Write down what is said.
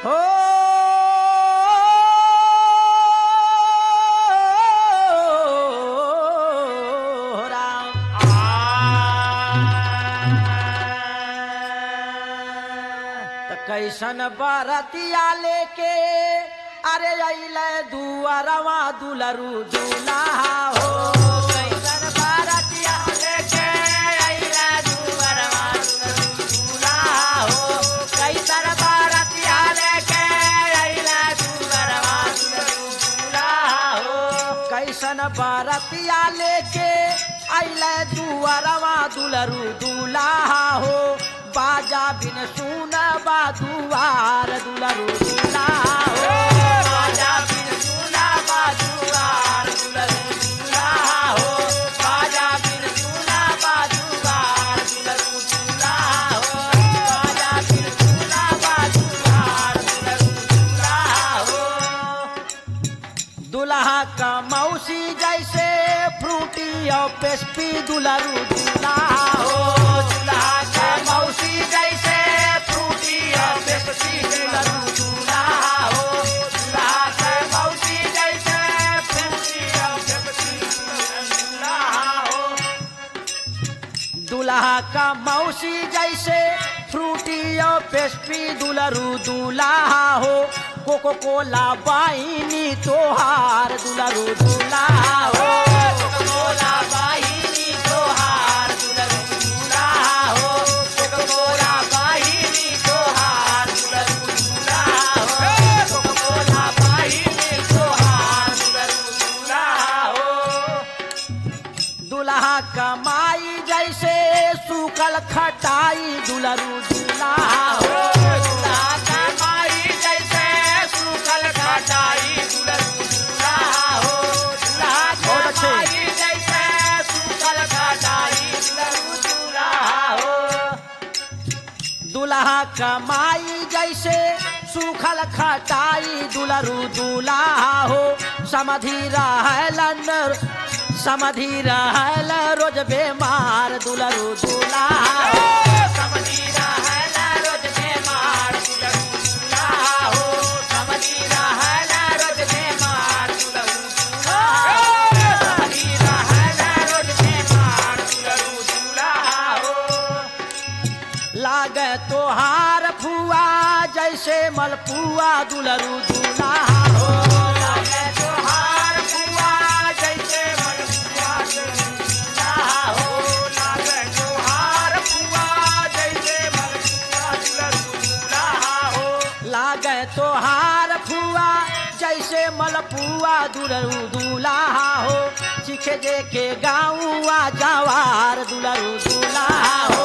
हो राम त कैसन बरतिया लेके अरे अइले दुआरवा दुलरू दुल्हा हो कैसन बरतिया लेके अइले दुआरवा दुलरू दुल्हा हो कैसन बरतिया लेके अइले दुआरवा दुलरू दुल्हा हो कैसन बरतिया लेके अइले दुआरवा दुलरू दुल्हा हो बाजा बिन सुन बा दुआर दुलरू दुल्हा हो बाजा बिन सुन बा दुआर दुलरू दुल्हा हो बाजा बिन सुन बा दुआर दुलरू दुल्हा हो बाजा बिन सुन बा दुआर दुलरू दुल्हा हो दुल्हा का मौसी जैसे फ्रूटी और पेस्पी दुलरू दुल्हा हो दुल्हा का मौसी जैसे फ्रूटी और पेस्पी दुलरू दुल्हा हो दुल्हा का मौसी जैसे फ्रूटी और पेस्पी दुलरू दुल्हा हो दुल्हा का मौसी जैसे फ्रूटी और पेस्ट्री दुलरू दुल्हा हो कोको कोला बाइनी तोहार दुलरू दुल्हा हो कोको कोला बाइनी तोहार दुलरू दुल्हा हो कोको कोला बाइनी तोहार दुलरू दुल्हा हो कोको कोला बाइनी तोहार दुलरू दुल्हा हो दुल्हा कमाई जैसे सूखल खटाई दुलरू दुल्हा हो दुल्हा कमाई जैसे सूखल खटाई दुलरू दुल्हा हो दुल्हा कमाई जैसे सूखल खटाई दुलरू दुल्हा हो दुल्हा कमाई जैसे सूखल खटाई दुलरू दुल्हा हो समधि रहलन समधि रहल रोज बेमार दुलरू दुल्हा हो समधि रहल रोज बेमार दुलरू दुल्हा हो समधि रहल रोज बेमार दुलरू दुल्हा हो समधि रहल रोज बेमार दुलरू दुल्हा हो लागे तोहार फुआ जैसे मलपुआ दुलरू दुल्हा हो लागे तोहार फुआ जैसे मलपुआ दुलरू दुल्हा हो लागे तोहार फुआ जैसे मलपुआ दुलरू दुल्हा हो लागे तोहार फुआ जैसे मलपुआ दुलरू दुल्हा हो सीखे जे के गाँव जवार दुलरू दुल्हा हो